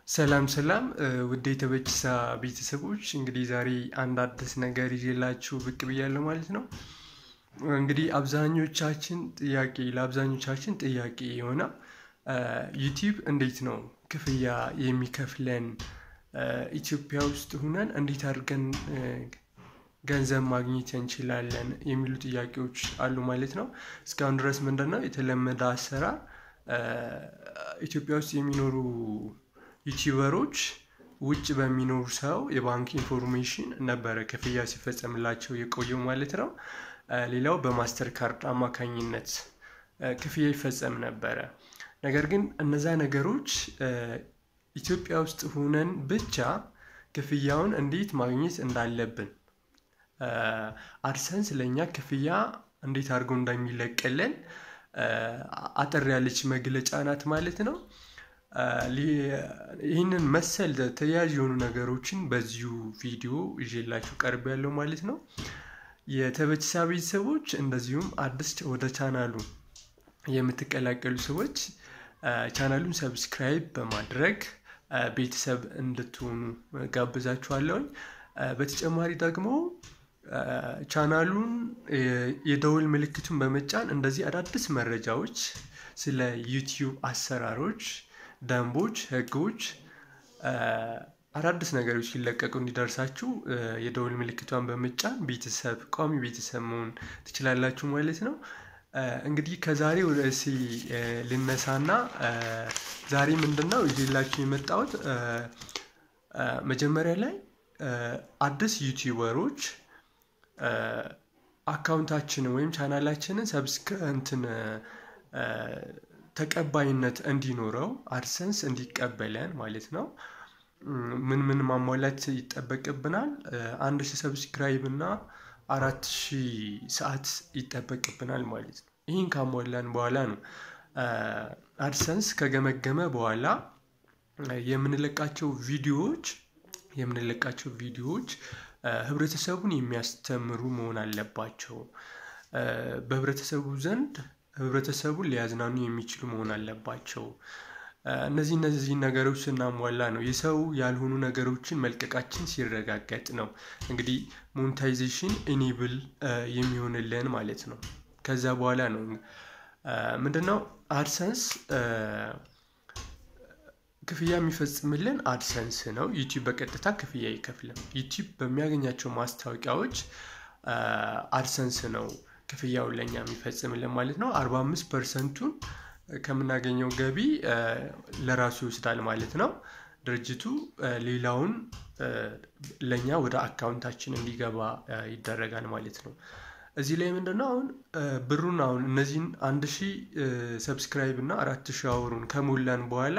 ሰላም ሰላም ውድ የተበችሳ ቤተሰቦች እንግዲህ ዛሬ አንድ አዲስ ነገር ይዤላችሁ ብቅ ብያለሁ ማለት ነው። እንግዲህ አብዛኞቻችን ጥያቄ ለአብዛኞቻችን ጥያቄ የሆነ ዩቲዩብ እንዴት ነው ክፍያ የሚከፍለን ኢትዮጵያ ውስጥ ሁነን እንዴት አድርገን ገንዘብ ማግኘት እንችላለን የሚሉ ጥያቄዎች አሉ ማለት ነው። እስካሁን ድረስ ምንድን ነው የተለመደ አሰራር ኢትዮጵያ ውስጥ የሚኖሩ ዩቲዩበሮች ውጭ በሚኖሩ ሰው የባንክ ኢንፎርሜሽን ነበረ ክፍያ ሲፈጸምላቸው የቆየው ማለት ነው። ሌላው በማስተር ካርድ አማካኝነት ክፍያ ይፈጸም ነበረ። ነገር ግን እነዛ ነገሮች ኢትዮጵያ ውስጥ ሆነን ብቻ ክፍያውን እንዴት ማግኘት እንዳለብን አድሰንስ ለእኛ ክፍያ እንዴት አድርጎ እንደሚለቅልን አጠር ያለች መግለጫ ናት ማለት ነው። ይህንን መሰል ተያያዥ የሆኑ ነገሮችን በዚሁ ቪዲዮ ይዤላችሁ ቀርብ ያለው ማለት ነው። የተበችሳ ቤተሰቦች እንደዚሁም አዲስ ወደ ቻናሉ የምትቀላቀሉ ሰዎች ቻናሉን ሰብስክራይብ በማድረግ ቤተሰብ እንድትሆኑ ጋብዛችኋለሁኝ። በተጨማሪ ደግሞ ቻናሉን የደውል ምልክቱን በመጫን እንደዚህ አዳዲስ መረጃዎች ስለ ዩቲዩብ አሰራሮች፣ ደንቦች፣ ህጎች አዳዲስ ነገሮች ሲለቀቁ እንዲደርሳችሁ የደውል ምልክቷን በመጫን ቤተሰብ ቋሚ ቤተሰብ መሆን ትችላላችሁ ማለት ነው። እንግዲህ ከዛሬ ወደ እሲ ልነሳና ዛሬ ምንድን ነው ይዤላችሁ የመጣሁት መጀመሪያ ላይ አዲስ ዩቲዩበሮች አካውንታችንን ወይም ቻናላችንን ሰብስክ እንትን ተቀባይነት እንዲኖረው አድሰንስ እንዲቀበለን ማለት ነው። ምን ምን ማሟላት ይጠበቅብናል? አንድ ሺህ ሰብስክራይብ እና አራት ሺህ ሰዓት ይጠበቅብናል ማለት ነው። ይህን ካሟላን በኋላ ነው አድሰንስ ከገመገመ በኋላ የምንለቃቸው ቪዲዮዎች የምንለቃቸው ቪዲዮዎች ህብረተሰቡን የሚያስተምሩ መሆን አለባቸው። በህብረተሰቡ ዘንድ ህብረተሰቡን ሊያዝናኑ የሚችሉ መሆን አለባቸው። እነዚህ እነዚህ ነገሮች ስናሟላ ነው የሰው ያልሆኑ ነገሮችን መልቀቃችን ሲረጋገጥ ነው እንግዲህ ሞኔታይዜሽን ኢኔብል የሚሆንልን ማለት ነው። ከዛ በኋላ ነው ምንድነው አድሰንስ ክፍያ የሚፈጽምልን አድሰንስ ነው። ዩቲዩብ በቀጥታ ክፍያ አይከፍልም። ዩቲዩብ በሚያገኛቸው ማስታወቂያዎች አድሰንስ ነው ክፍያውን ለእኛ የሚፈጽምልን ማለት ነው። አርባ አምስት ፐርሰንቱን ከምናገኘው ገቢ ለራሱ ይወስዳል ማለት ነው። ድርጅቱ ሌላውን ለእኛ ወደ አካውንታችን እንዲገባ ይደረጋል ማለት ነው። እዚህ ላይ ምንድነው አሁን ብሩን አሁን እነዚህን አንድ ሺህ ሰብስክራይብ እና አራት ሺህ አወሩን ከሞላን በኋላ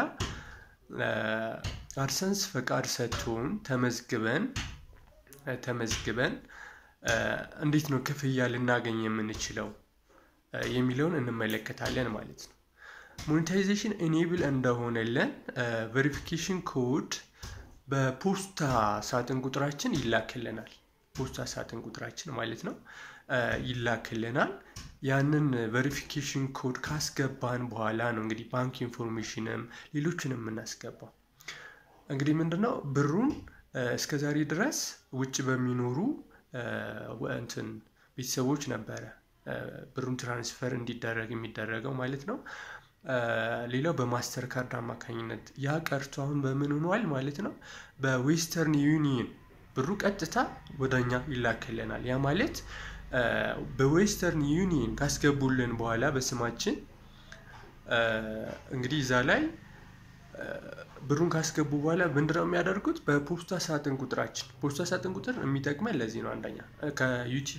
አድሰንስ ፈቃድ ሰጥቶን ተመዝግበን ተመዝግበን እንዴት ነው ክፍያ ልናገኝ የምንችለው የሚለውን እንመለከታለን ማለት ነው። ሞኔታይዜሽን ኢኔብል እንደሆነለን ቬሪፊኬሽን ኮድ በፖስታ ሳጥን ቁጥራችን ይላክልናል። ፖስታ ሳጥን ቁጥራችን ማለት ነው ይላክልናል። ያንን ቬሪፊኬሽን ኮድ ካስገባን በኋላ ነው እንግዲህ ባንክ ኢንፎርሜሽንም ሌሎችንም የምናስገባው። እንግዲህ ምንድነው ብሩን እስከ ዛሬ ድረስ ውጭ በሚኖሩ እንትን ቤተሰቦች ነበረ ብሩን ትራንስፈር እንዲደረግ የሚደረገው ማለት ነው። ሌላው በማስተር ካርድ አማካኝነት ያ ቀርቶ አሁን በምን ሆኗል ማለት ነው። በዌስተርን ዩኒየን ብሩ ቀጥታ ወደኛ ይላክልናል። ያ ማለት በዌስተርን ዩኒየን ካስገቡልን በኋላ በስማችን እንግዲህ እዛ ላይ ብሩን ካስገቡ በኋላ ምንድነው የሚያደርጉት? በፖስታ ሳጥን ቁጥራችን ፖስታ ሳጥን ቁጥር የሚጠቅመን ለዚህ ነው። አንደኛ ከዩቲዩብ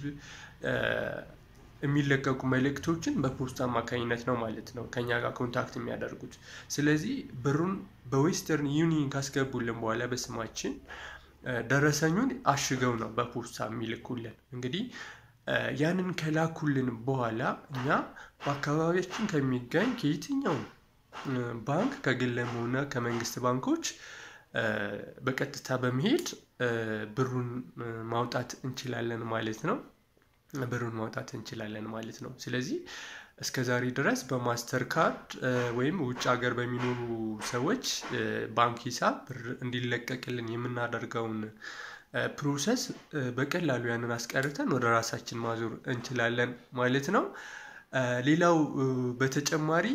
የሚለቀቁ መልእክቶችን በፖስታ አማካኝነት ነው ማለት ነው ከኛ ጋር ኮንታክት የሚያደርጉት። ስለዚህ ብሩን በዌስተርን ዩኒየን ካስገቡልን በኋላ በስማችን ደረሰኙን አሽገው ነው በፖስታ የሚልኩልን። እንግዲህ ያንን ከላኩልን በኋላ እኛ በአካባቢያችን ከሚገኝ ከየትኛውም ባንክ ከግልም ሆነ ከመንግስት ባንኮች በቀጥታ በመሄድ ብሩን ማውጣት እንችላለን ማለት ነው። ብሩን ማውጣት እንችላለን ማለት ነው። ስለዚህ እስከ ዛሬ ድረስ በማስተር ካርድ ወይም ውጭ ሀገር በሚኖሩ ሰዎች ባንክ ሂሳብ ብር እንዲለቀቅልን የምናደርገውን ፕሮሰስ በቀላሉ ያንን አስቀርተን ወደ ራሳችን ማዞር እንችላለን ማለት ነው። ሌላው በተጨማሪ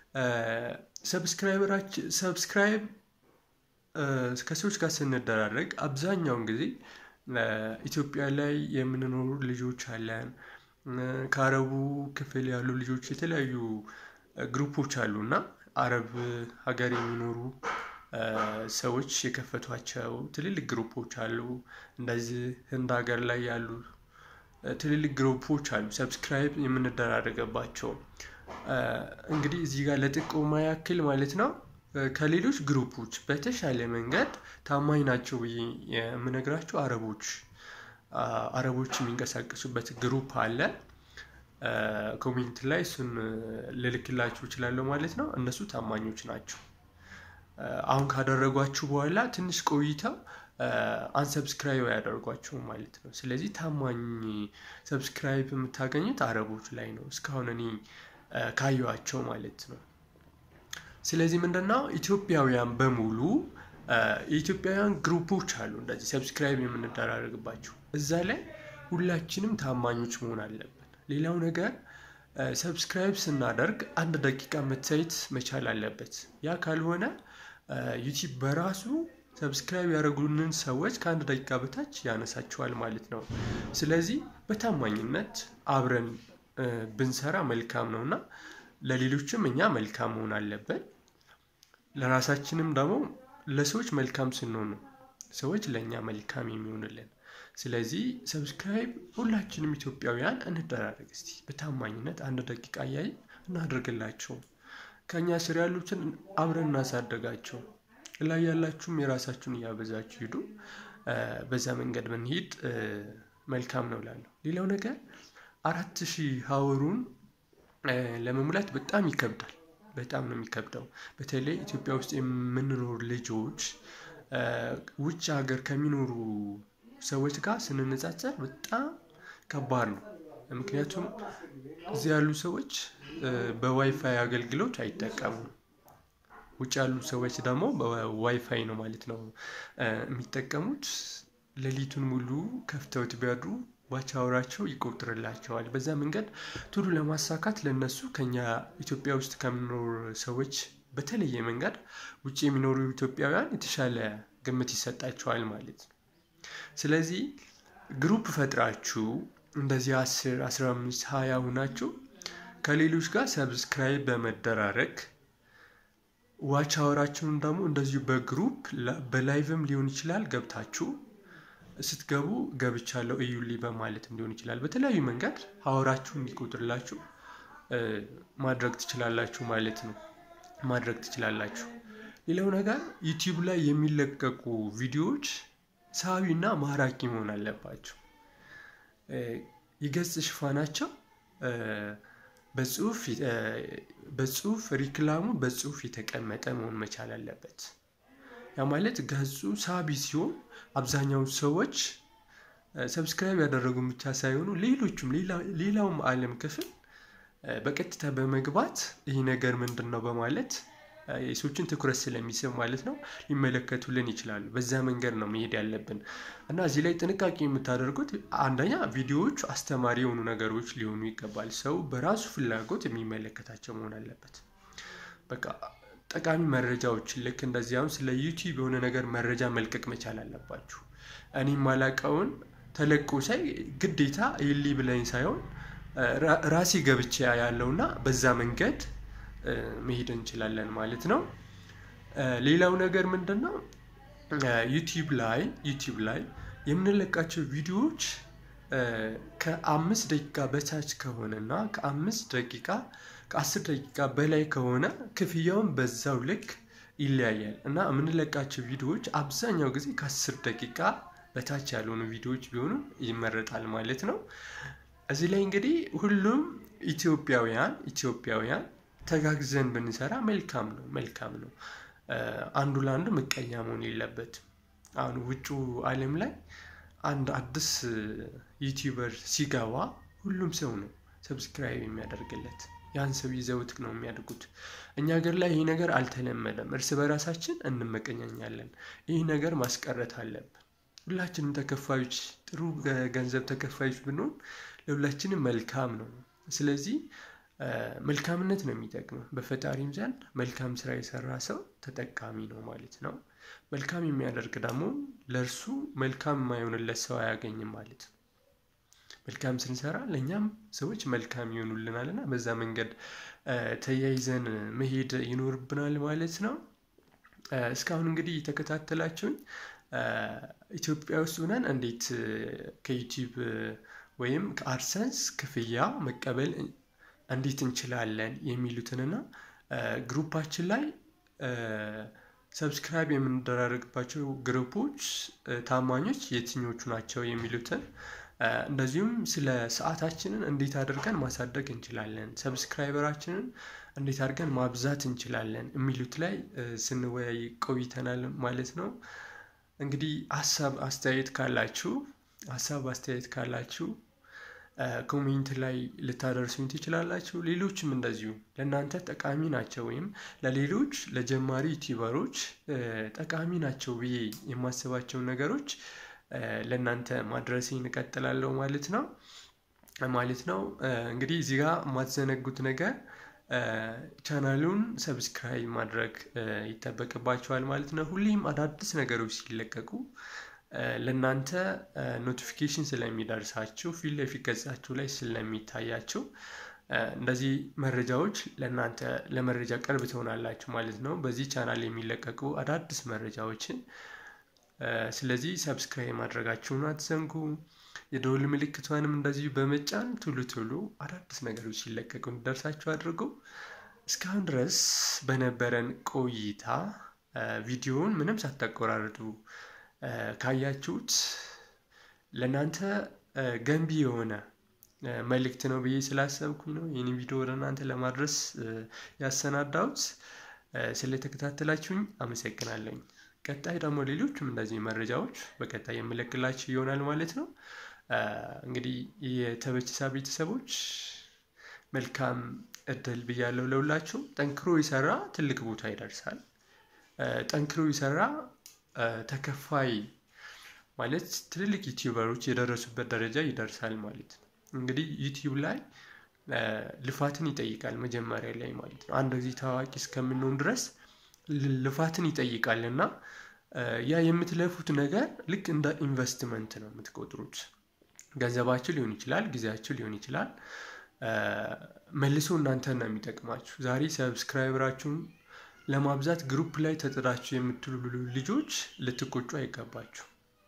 ሰብስክራይበራችን ሰብስክራይብ ከሰዎች ጋር ስንደራረግ አብዛኛውን ጊዜ ኢትዮጵያ ላይ የምንኖሩ ልጆች አለን። ከአረቡ ክፍል ያሉ ልጆች የተለያዩ ግሩፖች አሉ እና አረብ ሀገር የሚኖሩ ሰዎች የከፈቷቸው ትልልቅ ግሩፖች አሉ። እንደዚህ ህንድ ሀገር ላይ ያሉ ትልልቅ ግሩፖች አሉ ሰብስክራይብ የምንደራረገባቸው። እንግዲህ እዚህ ጋር ለጥቆማ ያክል ማለት ነው ከሌሎች ግሩፖች በተሻለ መንገድ ታማኝ ናቸው ብዬ የምነግራቸው አረቦች አረቦች የሚንቀሳቀሱበት ግሩፕ አለ። ኮሜንት ላይ እሱን ልልክላችሁ እችላለሁ ማለት ነው። እነሱ ታማኞች ናቸው። አሁን ካደረጓችሁ በኋላ ትንሽ ቆይተው አንሰብስክራይብ አያደርጓችሁም ማለት ነው። ስለዚህ ታማኝ ሰብስክራይብ የምታገኙት አረቦች ላይ ነው እስካሁን እኔ ካየኋቸው ማለት ነው። ስለዚህ ምንድነው ኢትዮጵያውያን በሙሉ የኢትዮጵያውያን ግሩፖች አሉ እንደዚህ ሰብስክራይብ የምንደራረግባቸው እዛ ላይ ሁላችንም ታማኞች መሆን አለብን። ሌላው ነገር ሰብስክራይብ ስናደርግ አንድ ደቂቃ መታየት መቻል አለበት። ያ ካልሆነ ዩቲዩብ በራሱ ሰብስክራይብ ያደረጉንን ሰዎች ከአንድ ደቂቃ በታች ያነሳቸዋል ማለት ነው። ስለዚህ በታማኝነት አብረን ብንሰራ መልካም ነው እና ለሌሎችም እኛ መልካም መሆን አለብን። ለራሳችንም ደግሞ ለሰዎች መልካም ስንሆን ነው ሰዎች ለእኛ መልካም የሚሆንልን። ስለዚህ ሰብስክራይብ ሁላችንም ኢትዮጵያውያን እንደራረግ እስቲ በታማኝነት አንድ ደቂቃ እያየን እናድርግላቸው። ከእኛ ስር ያሉትን አብረን እናሳደጋቸው። ላይ ያላችሁም የራሳችሁን እያበዛችሁ ሂዱ። በዛ መንገድ ብንሄድ መልካም ነው እላለሁ። ሌላው ነገር አራት ሺህ ሀወሩን ለመሙላት በጣም ይከብዳል። በጣም ነው የሚከብደው። በተለይ ኢትዮጵያ ውስጥ የምንኖር ልጆች ውጭ ሀገር ከሚኖሩ ሰዎች ጋር ስንነጻጸር በጣም ከባድ ነው። ምክንያቱም እዚህ ያሉ ሰዎች በዋይፋይ አገልግሎት አይጠቀሙም። ውጭ ያሉ ሰዎች ደግሞ በዋይፋይ ነው ማለት ነው የሚጠቀሙት። ሌሊቱን ሙሉ ከፍተውት ቢያድሩ ዋች አወራቸው ይቆጥርላቸዋል። በዛ መንገድ ቶሎ ለማሳካት ለነሱ ከኛ ኢትዮጵያ ውስጥ ከምኖር ሰዎች በተለየ መንገድ ውጭ የሚኖሩ ኢትዮጵያውያን የተሻለ ግምት ይሰጣቸዋል ማለት ነው። ስለዚህ ግሩፕ ፈጥራችሁ እንደዚህ አስር አስራ አምስት ሃያ ሁናችሁ ከሌሎች ጋር ሰብስክራይብ በመደራረግ ዋች አወራችሁን ደግሞ እንደዚሁ በግሩፕ በላይቭም ሊሆን ይችላል ገብታችሁ ስትገቡ ገብቻለሁ እዩልኝ በማለትም ሊሆን ይችላል። በተለያዩ መንገድ ሀወራችሁ እንዲቆጥርላችሁ ማድረግ ትችላላችሁ ማለት ነው። ማድረግ ትችላላችሁ። ሌላው ነገር ዩቲዩብ ላይ የሚለቀቁ ቪዲዮዎች ሳቢና ማራኪ መሆን አለባቸው። የገጽ ሽፋናቸው በጽሁፍ በጽሁፍ ሪክላሙ በጽሁፍ የተቀመጠ መሆን መቻል አለበት። ያ ማለት ገጹ ሳቢ ሲሆን አብዛኛው ሰዎች ሰብስክራይብ ያደረጉን ብቻ ሳይሆኑ ሌሎቹም ሌላውም ዓለም ክፍል በቀጥታ በመግባት ይህ ነገር ምንድን ነው በማለት የሰዎችን ትኩረት ስለሚስብ ማለት ነው ሊመለከቱልን ይችላሉ። በዛ መንገድ ነው መሄድ ያለብን እና እዚህ ላይ ጥንቃቄ የምታደርጉት አንደኛ ቪዲዮዎቹ አስተማሪ የሆኑ ነገሮች ሊሆኑ ይገባል። ሰው በራሱ ፍላጎት የሚመለከታቸው መሆን አለበት። በቃ ጠቃሚ መረጃዎችን ልክ እንደዚህ አሁን ስለ ዩቲዩብ የሆነ ነገር መረጃ መልቀቅ መቻል አለባችሁ። እኔ ማላቀውን ተለቆ ሳይ ግዴታ ይሊ ብለኝ ሳይሆን ራሴ ገብቼ ያለውና በዛ መንገድ መሄድ እንችላለን ማለት ነው። ሌላው ነገር ምንድን ነው? ዩቲዩብ ላይ ዩቲዩብ ላይ የምንለቃቸው ቪዲዮዎች ከአምስት ደቂቃ በታች ከሆነ እና ከአምስት ደቂቃ ከአስር ደቂቃ በላይ ከሆነ ክፍያውን በዛው ልክ ይለያያል እና የምንለቃቸው ቪዲዮዎች አብዛኛው ጊዜ ከአስር ደቂቃ በታች ያልሆኑ ቪዲዮዎች ቢሆኑ ይመረጣል ማለት ነው። እዚህ ላይ እንግዲህ ሁሉም ኢትዮጵያውያን ኢትዮጵያውያን ተጋግዘን ብንሰራ መልካም ነው መልካም ነው። አንዱ ለአንዱ ምቀኛ መሆን የለበትም። አሁን ውጩ ዓለም ላይ አንድ አዲስ ዩቲዩበር ሲገባ ሁሉም ሰው ነው ሰብስክራይብ የሚያደርግለት። ያን ሰው ይዘውት ነው የሚያድጉት። እኛ ሀገር ላይ ይህ ነገር አልተለመደም። እርስ በራሳችን እንመቀኛኛለን። ይህ ነገር ማስቀረት አለብን። ሁላችንም ተከፋዮች ጥሩ ገንዘብ ተከፋዮች ብንሆን ለሁላችንም መልካም ነው። ስለዚህ መልካምነት ነው የሚጠቅመው። በፈጣሪም ዘንድ መልካም ስራ የሰራ ሰው ተጠቃሚ ነው ማለት ነው። መልካም የሚያደርግ ደግሞ ለእርሱ መልካም የማይሆንለት ሰው አያገኝም ማለት ነው። መልካም ስንሰራ ለእኛም ሰዎች መልካም ይሆኑልናል እና በዛ መንገድ ተያይዘን መሄድ ይኖርብናል ማለት ነው። እስካሁን እንግዲህ የተከታተላችሁኝ ኢትዮጵያ ውስጥ ሆነን እንዴት ከዩቲዩብ ወይም ከአድሰንስ ክፍያ መቀበል እንዴት እንችላለን የሚሉትንና ግሩፓችን ላይ ሰብስክራይብ የምንደራረግባቸው ግሩፖች ታማኞች የትኞቹ ናቸው የሚሉትን እንደዚሁም ስለ ሰዓታችንን እንዴት አድርገን ማሳደግ እንችላለን፣ ሰብስክራይበራችንን እንዴት አድርገን ማብዛት እንችላለን የሚሉት ላይ ስንወያይ ቆይተናል ማለት ነው። እንግዲህ ሀሳብ አስተያየት ካላችሁ ሀሳብ አስተያየት ካላችሁ ኮሜንት ላይ ልታደርሱኝ ትችላላችሁ። ሌሎችም እንደዚሁ ለእናንተ ጠቃሚ ናቸው ወይም ለሌሎች ለጀማሪ ዩቲዩበሮች ጠቃሚ ናቸው ብዬ የማስባቸውን ነገሮች ለእናንተ ማድረሴ እንቀጥላለሁ ማለት ነው ማለት ነው። እንግዲህ እዚህ ጋር የማትዘነጉት ነገር ቻናሉን ሰብስክራይብ ማድረግ ይጠበቅባቸዋል ማለት ነው። ሁሌም አዳዲስ ነገሮች ሲለቀቁ ለእናንተ ኖቲፊኬሽን ስለሚደርሳችሁ ፊት ለፊት ገጻችሁ ላይ ስለሚታያችሁ እንደዚህ መረጃዎች ለእናንተ ለመረጃ ቅርብ ትሆናላችሁ ማለት ነው። በዚህ ቻናል የሚለቀቁ አዳዲስ መረጃዎችን ስለዚህ ሰብስክራይብ ማድረጋችሁን አትዘንጉ። የደወል ምልክቷንም እንደዚሁ በመጫን ቶሎ ቶሎ አዳዲስ ነገሮች ሲለቀቁ እንዲደርሳችሁ አድርጉ። እስካሁን ድረስ በነበረን ቆይታ ቪዲዮውን ምንም ሳታቆራርጡ ካያችሁት ለእናንተ ገንቢ የሆነ መልእክት ነው ብዬ ስላሰብኩኝ ነው ይህን ቪዲዮ ወደ እናንተ ለማድረስ ያሰናዳሁት። ስለተከታተላችሁኝ አመሰግናለሁኝ። ቀጣይ ደግሞ ሌሎችም እንደዚህ መረጃዎች በቀጣይ የምለቅላችሁ ይሆናል ማለት ነው። እንግዲህ የተበችሳ ቤተሰቦች መልካም እድል ብያለሁ ለሁላችሁ። ጠንክሮ የሰራ ትልቅ ቦታ ይደርሳል። ጠንክሮ የሰራ ተከፋይ ማለት ትልልቅ ዩቲዩበሮች የደረሱበት ደረጃ ይደርሳል ማለት ነው። እንግዲህ ዩቲዩብ ላይ ልፋትን ይጠይቃል መጀመሪያ ላይ ማለት ነው። አንድ ጊዜ ታዋቂ እስከምንሆን ድረስ ልፋትን ይጠይቃል እና ያ የምትለፉት ነገር ልክ እንደ ኢንቨስትመንት ነው የምትቆጥሩት። ገንዘባችሁ ሊሆን ይችላል፣ ጊዜያችሁ ሊሆን ይችላል። መልሶ እናንተን ነው የሚጠቅማችሁ። ዛሬ ሰብስክራይበራችሁን ለማብዛት ግሩፕ ላይ ተጥዳችሁ የምትሉ ልጆች ልትቆጩ አይገባችሁ።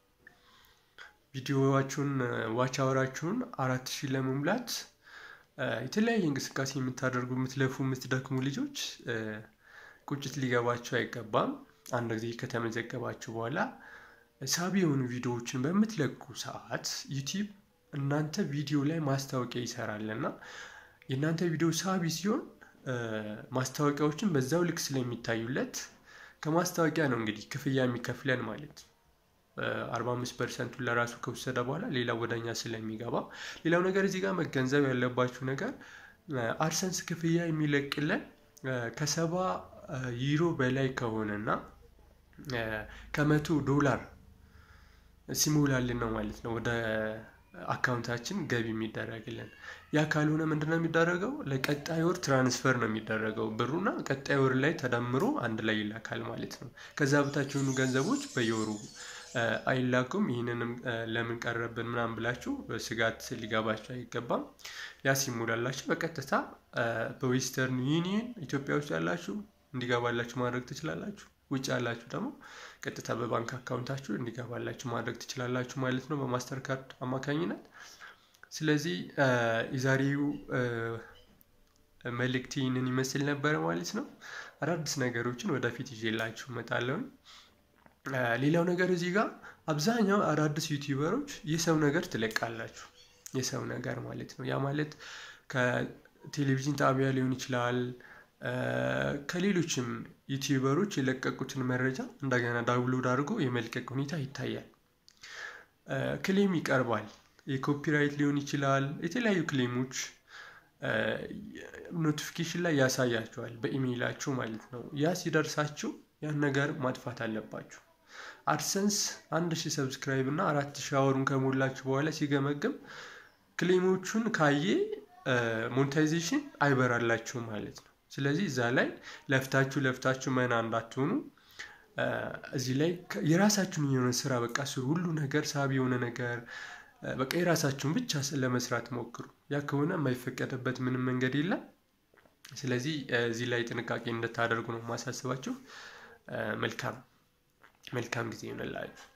ቪዲዮዋችሁን ዋች አወራችሁን አራት ሺህ ለመሙላት የተለያየ እንቅስቃሴ የምታደርጉ የምትለፉ የምትደክሙ ልጆች ቁጭት ሊገባችሁ አይገባም። አንድ ጊዜ ከተመዘገባችሁ በኋላ ሳቢ የሆኑ ቪዲዮዎችን በምትለቁ ሰዓት ዩቲዩብ እናንተ ቪዲዮ ላይ ማስታወቂያ ይሰራል እና የእናንተ ቪዲዮ ሳቢ ሲሆን ማስታወቂያዎችን በዛው ልክ ስለሚታዩለት ከማስታወቂያ ነው እንግዲህ ክፍያ የሚከፍለን ማለት ነው። አርባ አምስት ፐርሰንቱን ለራሱ ከወሰደ በኋላ ሌላ ወደኛ ስለሚገባ ሌላው ነገር እዚህ ጋር መገንዘብ ያለባችሁ ነገር አድሰንስ ክፍያ የሚለቅለን ከሰባ ዩሮ በላይ ከሆነና ከመቶ ዶላር ሲሞላልን ነው ማለት ነው ወደ አካውንታችን ገቢ የሚደረግልን። ያ ካልሆነ ምንድነው የሚደረገው? ለቀጣይ ወር ትራንስፈር ነው የሚደረገው ብሩና ቀጣይ ወር ላይ ተደምሮ አንድ ላይ ይላካል ማለት ነው። ከዛ በታች የሆኑ ገንዘቦች በየወሩ አይላኩም። ይህንንም ለምን ቀረብን ምናምን ብላችሁ ስጋት ሊገባችሁ አይገባም። ያ ሲሞላላችሁ በቀጥታ በዌስተርን ዩኒየን ኢትዮጵያ ውስጥ ያላችሁ እንዲገባላችሁ ማድረግ ትችላላችሁ። ውጭ ያላችሁ ደግሞ ቀጥታ በባንክ አካውንታችሁ እንዲገባላችሁ ማድረግ ትችላላችሁ ማለት ነው በማስተር ካርድ አማካኝነት። ስለዚህ የዛሬው መልእክት ይህንን ይመስል ነበረ ማለት ነው። አዳዲስ ነገሮችን ወደፊት ይዤላችሁ እመጣለሁኝ። ሌላው ነገር እዚህ ጋር አብዛኛው አዳዲስ ዩቲዩበሮች የሰው ነገር ትለቃላችሁ። የሰው ነገር ማለት ነው። ያ ማለት ከቴሌቪዥን ጣቢያ ሊሆን ይችላል ከሌሎችም ዩቲዩበሮች የለቀቁትን መረጃ እንደገና ዳውንሎድ አድርጎ የመልቀቅ ሁኔታ ይታያል። ክሌም ይቀርባል። የኮፒራይት ሊሆን ይችላል። የተለያዩ ክሌሞች ኖቲፊኬሽን ላይ ያሳያችኋል በኢሜይላችሁ ማለት ነው። ያ ሲደርሳችሁ ያን ነገር ማጥፋት አለባችሁ። አድሰንስ አንድ ሺህ ሰብስክራይብ እና አራት ሺህ አወሩን ከሞላችሁ በኋላ ሲገመግም ክሌሞቹን ካየ ሞኔታይዜሽን አይበራላችሁም ማለት ነው። ስለዚህ እዛ ላይ ለፍታችሁ ለፍታችሁ መና እንዳትሆኑ እዚህ ላይ የራሳችሁን የሆነ ስራ በቃ ስሩ። ሁሉ ነገር ሳቢ የሆነ ነገር በቃ የራሳችሁን ብቻ ለመስራት ሞክሩ። ያ ከሆነ የማይፈቀድበት ምንም መንገድ የለም። ስለዚህ እዚህ ላይ ጥንቃቄ እንድታደርጉ ነው ማሳስባችሁ። መልካም መልካም ጊዜ ይሆንላችሁ።